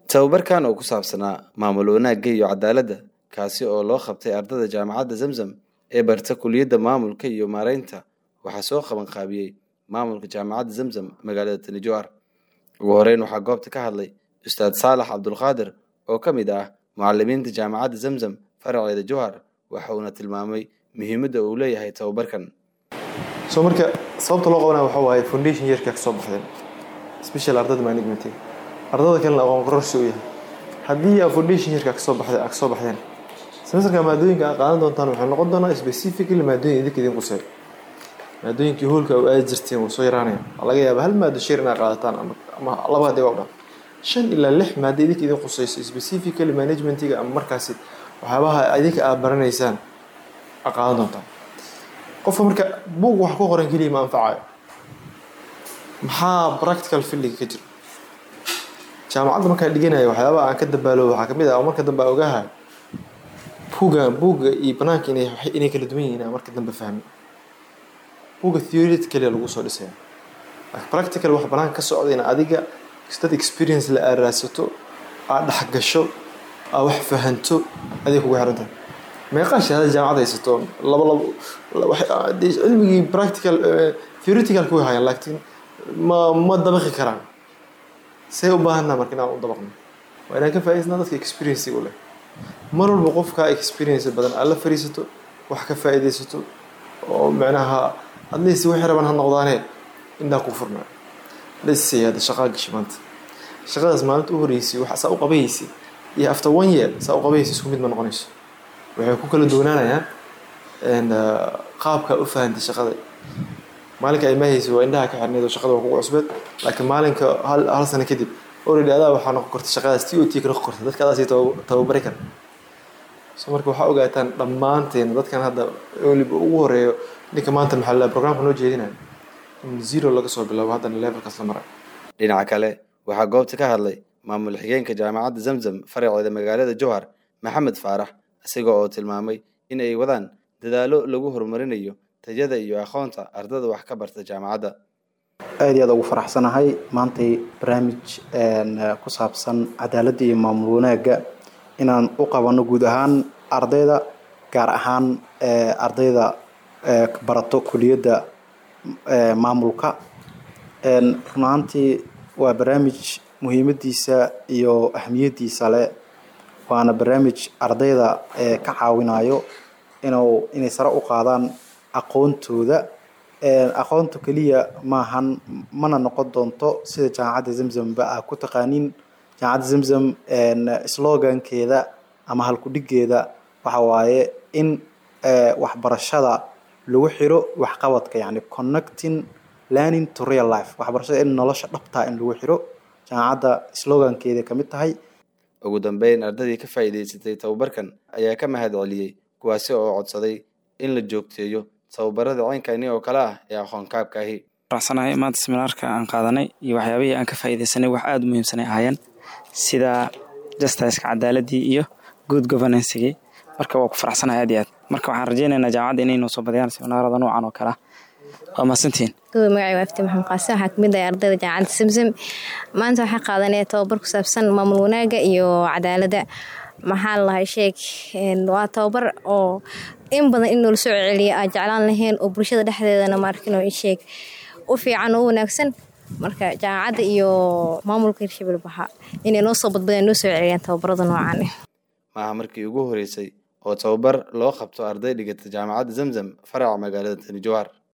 tababarkan oo ku saabsanaa maamul wanaagga iyo cadaaladda kaasi oo loo qabtay ardada jaamacadda zamzam ee barta kuliyadda maamulka iyo maareynta waxaa soo qaban qaabiyey maamulka jaamacadda zamzam magaalada tani jowhar ugu horeyn waxaa goobta ka hadlay ustaad saalax cabdulqaadir oo ka mid ah mucalimiinta jaamacadda zamzam faraceeda jowhar waxa uuna tilmaamay muhiimadda uu leeyahay tababarkan soo marka sababta loo qabanaya waxaa waaye foundation yeerka ka soo baxdeen special ardada management ardada kalena aqoon kororsi u yahay haddii aa foundation yeerka kasoo baxday ka soo baxdeen semesterka maadooyinka aa qaadan doontaan waxay noqon doonaa specifically maadooyin idinka idin quseeyo maadooyinkii hoolka u aadi jirteen wuu soo yaraanaya waxaa laga yaabaa hal maado shir inaa qaadataan ama ama laba haddii waa u dhan shan ilaa lix maado idinka idin quseyso specifically managementiga ama markaasi waxyaabaha idinka aad baranaysaan aa qaadan doontaan qofka marka buug wax ku qoran keliya ma anfacayo maxaa practical fieldiga ka jira jaamacadda markaan dhiganayo waxyaabaha aan ka dabaalo waxaa kamid ah oo marka dambe aan ogahay buugga buugga iyo banaanka inay inay kala duwan yihiin aan marka dambe fahmi buugga theoretically lagu soo dhisaya laakiin practical wax banaanka ka socda in adiga dad experience la aaraasato aad dhexgasho aad wax fahanto adiga kugu xiran tahay meeqaa shahaada jaamacad haysato laba labo cilmigii practical theoretical ku hayaan laakiin ma ma dabaqi karaan say u baahanaa marka inaan u dabaqno waa inaan ka faa'idaysnaa dadka experience u leh mar walba qofkaa experience badan aad la fariisato wax ka faa'iidaysato oo macnaha at least wixii raban ha noqdaane indhaa ku furnaa let's say hadda shaqaa gashi maanta shaqadaas maalinta u horeysay wax saa u qabayeysay iyo after one year saa u qabayeysay isku mid ma noqonayso waxay ku kala duwanaanayaan qaabka u fahantay shaqada maalinka ay mahaysay waa indhaha ka xirneed oo shaqada waa kugu cusbeed laakiin maalinka hal hal sano kadib already adaa waxaa noqon karta shaqadaas t o t ka noqon karta dadka adaasi tababari kara so marka waxaa ogaataan dhammaanteen dadkan hadda weliba ugu horeeyo ninka maanta maxaa la programka noo jeedinayo in zero laga soo bilaabo haddana levelkaas la maray dhinaca kale waxaa goobta ka hadlay maamul xigeenka jaamacadda zamzam faraceeda magaalada jowhar maxamed faarax isaga oo tilmaamay in ay wadaan dadaalo lagu horumarinayo tayada iyo aqoonta ardada wax ka barta jaamacadda aada iyo aad ugu faraxsanahay maantay barnaamij ku saabsan cadaaladda iyo maamul wanaagga inaan u qabano guud ahaan ardayda gaar ahaan ardayda barato kuliyadda maamulka run ahaantii waa barnaamij muhiimadiisa iyo ahmiyadiisa leh waana barnaamij ardayda ka caawinayo inuu inay sare u qaadaan aqoontooda aqoonta keliya maahan mana noqon doonto sida jaamacadda zamzamba ah ku taqaanin jaamacadda zamzam slogankeeda ama halkudhigeeda waxa waaye in waxbarashada lagu xiro waxqabadka yani connecting learning to real life waxbarashada in nolosha dhabtaa in lagu xiro jaamacadda slogankeeda kamid tahay ugu dambeyn ardadii ka faa'iidaysatay tababarkan ayaa ka mahad celiyey kuwaasi oo codsaday in la joogteeyo tababarada ceynkani oo kale ah ee aqoon kaabka ahi faraxsanahay maanta seminaarka aan qaadanay iyo waxyaabihii aan ka faa'iidaysanay wax aada u muhiimsanay ahaayeen sida justiceka cadaaladii iyo good governancegii marka waa ku faraxsanahay aad iyo aad marka waxaan rajeynaynaa jaamacadda inay noo soo badiyaan seminaarada noocan oo kale ah waa mahadsantihiin magacay waa afti maxamed qaasi waxaa kamid ah ardayda jaamacadda samsam maanta waxaa qaadanaya tababar ku saabsan maamul wanaagga iyo cadaaladda maxaa lahay sheeg waa tababar oo in badan in noola soo celiya aa jeclaan lahayn oo bulshada dhexdeedana maarkino isheeg u fiican oo u wanaagsan marka jaamacadda iyo maamulka hirshabel baxa inay noo soo badbadeen noo soo celiyaan tababarada noocan maaha markii ugu horeysay oo tababar loo qabto arday dhigata jaamacadda zamzam faraca magaalada tani jowhar